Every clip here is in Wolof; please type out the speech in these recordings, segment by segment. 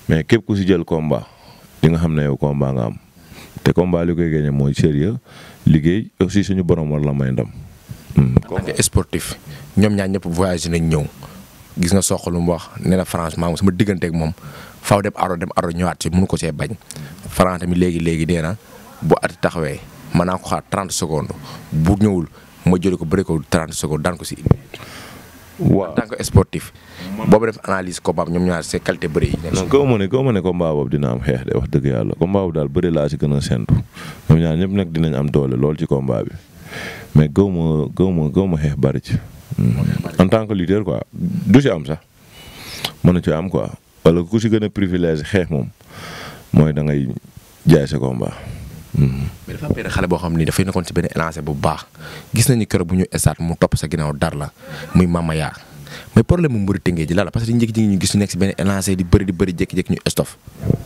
mais képp ku si jël combat di nga xam ne yow combat nga am te combat li koy gagné mooy sérieux liggéey aussi suñu borom war la may ndam. en tant que sportif ñoom ñaar ñëpp voyagé nañ ñëw gis nga sox lu mu wax nee na franchement sama digganteeg moom faaw dem aro dem aro ñëwaat ci mënu ko see bañ France tamit léegi léegi nee na bu at taxawee mën naa ko xaar 30 secondes bu ñëwul ma jëli ko bëri ko 30 secondes daan ko si. waaw en tant que sportif. boobu def analyse combat ñoom ñaar seen qualité bëri yi. non gaw ma ne gaw ma ne combat boobu dina am xeex de wax dëgg yàlla combat boobu daal bëri laa si gën a séntu ñoom ñaar ñëpp nag dinañ am doole lool ci combat bi mais gaw ma gaw ma gaw ma xeex bëri ci. en tant que lutteur quoi du si am sax mën na ci am quoi wala ku si gën a privilège xeex moom mooy da ngay jaay sa combat. mais dafa am benn xale boo xam ni dafay nekkoon ci benn élancé bu baax gis nañu kër bu ñu estaat mu topp sa ginnaaw dar la muy Mama Yaa mais problème mu mbëri tëngee ji la la parce que dañu jékki-jékki ñu gis ñu nekk si benn élancé di bëri di bëri jékki-jékki ñu estof.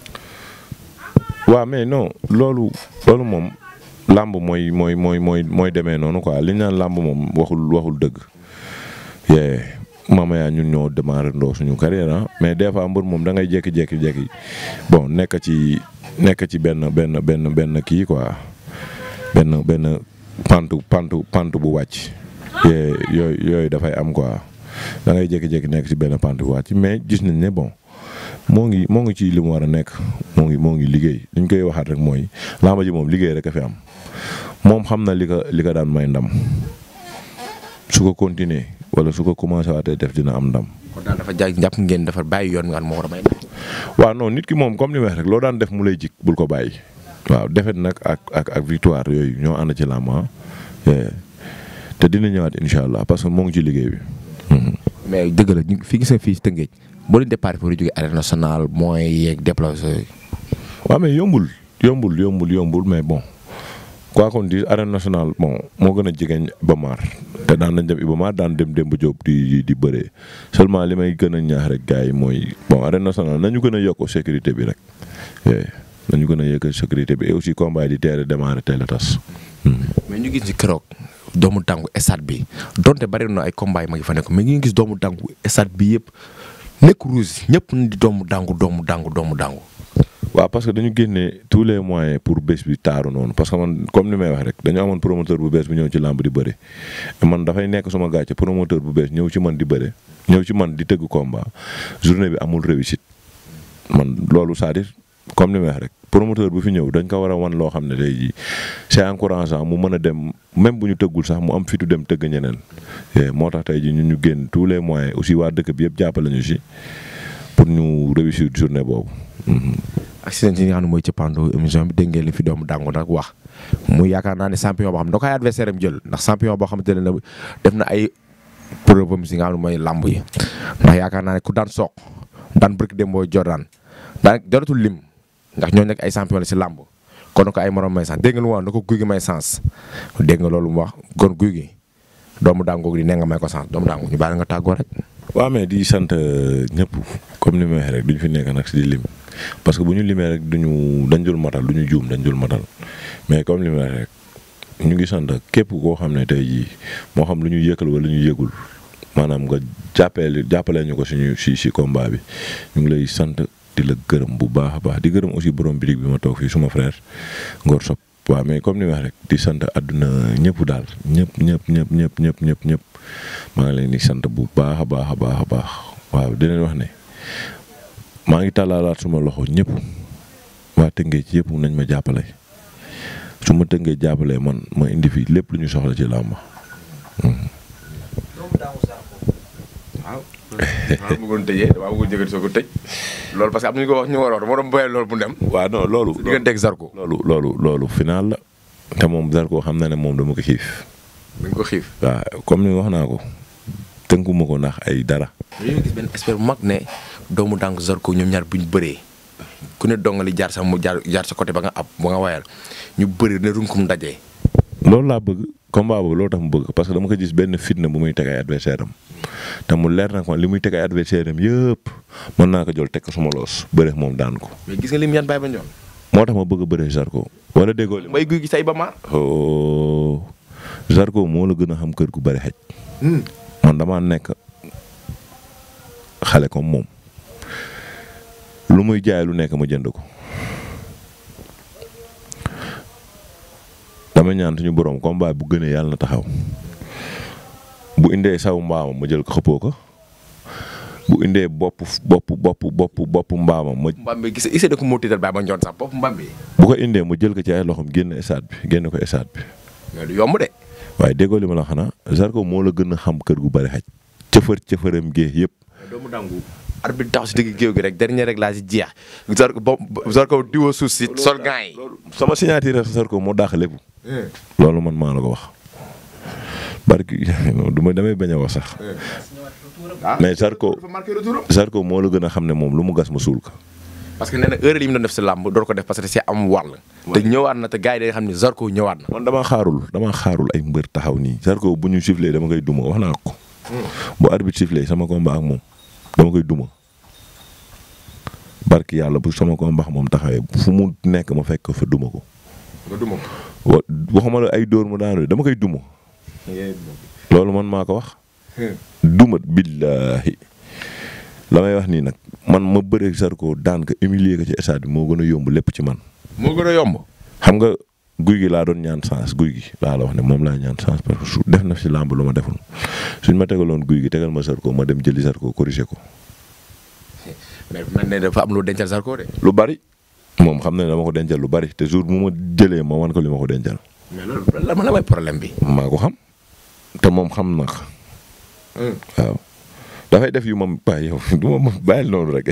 waaw mais non loolu loolu moom làmb mooy mooy mooy mooy mooy demee noonu quoi li ñu naan làmb moom waxul waxul dëgg. yee Mama Yaa ñun ñoo démarré ndoo suñu carrière ah mais des fois mbër moom da ngay jékki-jékki jékki bon nekk ci. nekk ci benn benn benn benn kii quoi benn benn pantu pantu pantu bu wàcc yooyu yooyu dafay am quoi da ngay jékki-jékki nekk ci benn pantu bu wàcc mais gis nañ ne bon moo ngi moo ngi ci li mu war a nekk moo ngi moo ngi liggéey li ñu koy waxaat rek mooy làmba ji moom liggéey rek a fi am moom xam na li ko li ko daan may ndam su ko continuer wala su ko commencé waatee def dina am ndam. kon daal dafa jaay jàpp ngeen dafa bàyyi yoon nga xam moo war a may. waaw non nit ki moom comme ni ma wax rek loo daan def mu lay jik bul ko bàyyi. waaw defet nag ak ak ak victoire yooyu ñoo ànd ci làmb te dina ñëwaat incha allah parce que moo ngi ci liggéey bi. mais dëgg la ñu fi gis nga fii ci Tëngéej boo leen départ pour jóge arène nationale moyens yeeg déplacé. waaw mais yombul yombul yombul yombul mais bon quoi qu'on dise arène nationale bon moo gën a jegeñ Iba Mar te daan nañ dem Iba Mar daan dem Demba Diop di di bëree seulement li may gën a ñaax rek gars yi mooy bon arène nationale nañu gën a yokk sécurité bi rek nañu gën a yokk sécurité bi et aussi combat yi di teel a démarrer teel a tas. mais ñu gis ni keroog doomu tàngu stade bi donte bari na ay combat yi ma ngi fa nekk mais ñu gis doomu tàngu stade bi yëpp nekk rouge ñëpp di doomu dàngu doomu dàngu doomu dàngu. waaw parce que dañu génne tous les moyens pour bés bi taaru noonu parce que man comme ni may wax rek dañu amoon promoteur bu bees bu ñëw ci làmb di bëre man dafay nekk suma gàcce promoteur bu bees ñëw ci man di bëre ñëw ci man di tëgg combat journée bi amul réussite man loolu c'est-à-dire comme ni may wax rek promoteur bu fi ñëw dañ ko war a wan loo xam ne tey jii c'est encourageant mu mën a dem même bu ñu tëggul sax mu am fitu dem tëgg ñeneen moo tax tey jii ñun ñu génn tous les moyens aussi waa dëkk bi yëpp jàppale ñu si pour ñu réussir journée boobu. accident yi nga xam ne mooy cëppaandu émission bi dégg ngeen li fi doomu dàngu nag wax mu yaakaar naa ne champion boo xam ne da koy adversaire am jël ndax champion boo xamante ne def na ay preuve am si nga xam ne mooy làmb yi ndax yaakaar naa ne ku daan soq daan bërik dem booy Jordan daan joratul lim ndax ñooñu nag ay champion la si làmb kon ko ay morom may sens dégg nga lu mu wax na ko guy gi may sens dégg nga loolu mu wax kon guy gi doomu dàngu di ne nga may ko sens doomu dàngu ñu bàyyi nga tàggoo rek. waaw mais di sant ñëpp comme ni ma waxee rek duñ fi nekk nag si di lim parce que bu ñu limee rek duñu dañ dul matal du ñu juum dañ dul matal mais comme li ma waxee rek ñu ngi sant képp koo xam ne tey jii moo xam lu ñu yëkkal wala lu ñu yëgul maanaam nga jàppale jàppale ñu ko suñu si si combat bi ñu ngi lay sant di la gërëm bu baax a baax di gërëm aussi borom birig bi ma toog fii suma frère Ngor Sop waaw mais comme ni ma wax rek di sant àdduna ñëpp daal ñëpp ñëpp ñëpp ñëpp ñëpp ñëpp ñëpp maa ngi leen di sant bu baax a baax a baax a baax waaw di leen wax ne maa ngi tàllaalaat suma loxo ñëpp waa Tëngéej ci yëpp nañ ma jàppale su ma Tëngéej jàppalee man ma indi fi lépp lu ñu soxla ci làmb. waaw. waaw bëggoon tëjee waaw bëggoon jëkkati soo ko tëj loolu parce que am na ñu ko wax ñu war a wax dama doon bàyyi loolu bu dem. waaw non loolu. digganteeg Zarko. loolu loolu loolu final la te moom Zarko xam na ne moom dama ko xiif. dañ ko xiif. waaw comme ni wax naa ko tënkuma ko ndax ay dara. dañoo gis benn expert bu mag ne doomu dàngu Zarko ñoom ñaar bu ñu bëree ku ne dongali jaar sa mu jaar jaar sa côté ba nga ab ba nga wayal ñu bëri ne runkum dajee. loolu laa bëgg combat boobu loolu tax mu bëgg parce que dama ko gis benn fitna bu muy teg ay adversaire am te mu leer na ko li muy teg ay adversaire am yëpp mën naa ko jël teg ko suma loos bëre moom daan ko. mais gis nga lim yan bàyyi ba ñoom. moo tax ma bëgg a bëre Zarko wala déggoo li mbay guy gi say ba ma. oh Zarko moo la gën a xam kër gu bëri xaj. man damaa nekk xale comme moom lu muy jaay lu nekk ma jënd ko dama ñaan suñu borom combat bu gënee yàlla na taxaw bu indee saw mbaamam ma jël ko xëppoo ko bu indee bopp bopp bopp bopp bopp mbaamam ma mbam bi gis ise da ko moo tiital Baye Mandione sax bopp mbam bi bu ko indee ma jël ko ci ay loxoom génn stade bi génn ko stade bi mais du yomb de waaye déggoo li ma la xanaa Zarko moo la gën a xam kër gu bari xaj cëfër cëfëram gée yëpp doomu dangu arbitre tax si digg géew gi rek dernier rek laa si jeex Zarko bo Zarko diwoo suuf si sol gants yi sama signature Zarko moo dàq lépp loolu man maa la ko wax barki non du ma damay bañ a wax sax mais Zarko Zarko moo la gën a xam ne moom lu mu gas ma suul ko parce que nee na heure yi mu doon def si làmb door ko def parce que c'est am wàll te ñëwaat na te gars yi dañuy xam ne Zarko ñëwaat na man dama xaarul dama xaarul ay mbër taxaw nii Zarko bu ñu sifflé dama koy duma wax naa ko bu arbitre sifflé sama combat ak moom dama koy duma barki yàlla bu sama combat ak moom taxawee fu mu nekk ma fekk ko fa duma ko nga duma wa waxuma la ay dóor mu daanu dama koy duma loolu man maa ko wax duma billaahi la may wax nii nag man ma bëreeg Zarko daan ko humilier ko ci stade bi moo gën a yomb lépp ci man moo gën a yomb xam nga guy gi laa doon ñaan chance guy gi laa la wax ne moom laa ñaan chance parce que su def na si làmb lu ma deful suñ ma tegaloon guy gi tegal ma Zarko ma dem jëli Zarko corriger ko mais man ne dafa am lu dencal Zarko de lu bari moom xam na ne dama ko dencal lu bari te jour bu ma jëlee ma wan ko li ma ko dencal mais loolu la la may problème bi maa ko xam te moom xam na ko waaw dafay def yu ma bàyyi yow du ma ma bàyyil noonu rek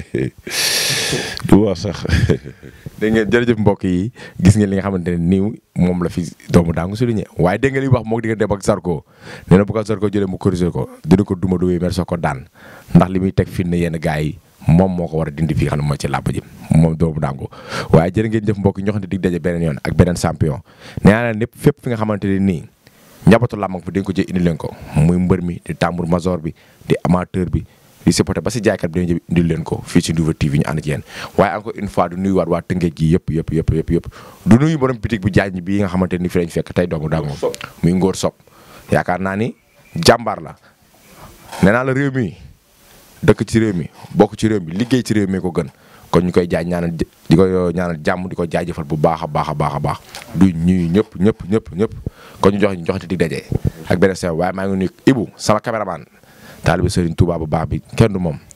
du wax sax dégg ngeen jërëjëf mbokk yi gis ngeen li nga xamante ne nii moom la fi doomu daangu souligné waaye dégg ngeen li wax moom di nga dem ak Zarko nee na bu ko Zarko jëlee mu corriger ko dina ko duma du mer soo ko daan ndax li muy teg fi ne yenn gars yi moom moo ko war a dindi fii xam ne mooy ci làmb ji moom doomu daangu waaye jërë ngeen jëf mbokk yi ñoo xam ne dig daje beneen yoon ak beneen champion nee naa leen lépp fépp fi nga xamante ne nii njabootu làmb fi dañ ko jël indi leen ko muy mbër mi di tambour major bi di amateur bi di supporter ba si jaaykat bi dañu jël indi leen ko fii ci Ndouffé TV ñu ànd ci yéen waaye encore une fois du nuyuwaat waa Tëngéej gi yëpp yëpp yëpp yëpp yëpp du nuyu borom bitig bu jaaj bi nga xamante ni fi lañ fekk tey doomu daangu muy ngóor sob yaakaar naa ni jàmbaar la nee naa la réew mi dëkk ci réew mi bokk ci réew mi liggéey ci réew mi ko gën kon ñu koy jaaj ñaanal di ko ñaanal jàmm di ko jaajëfal bu baax a baax a baax a baax du ñuy ñëpp ñëpp ñëpp ñëpp kon ñu jox ñu joxati dig daje ak beneen sew waaye maa ngi nuyu Ibou sama caméraman taalibe Serigne Touba bu baax bi kenn du moom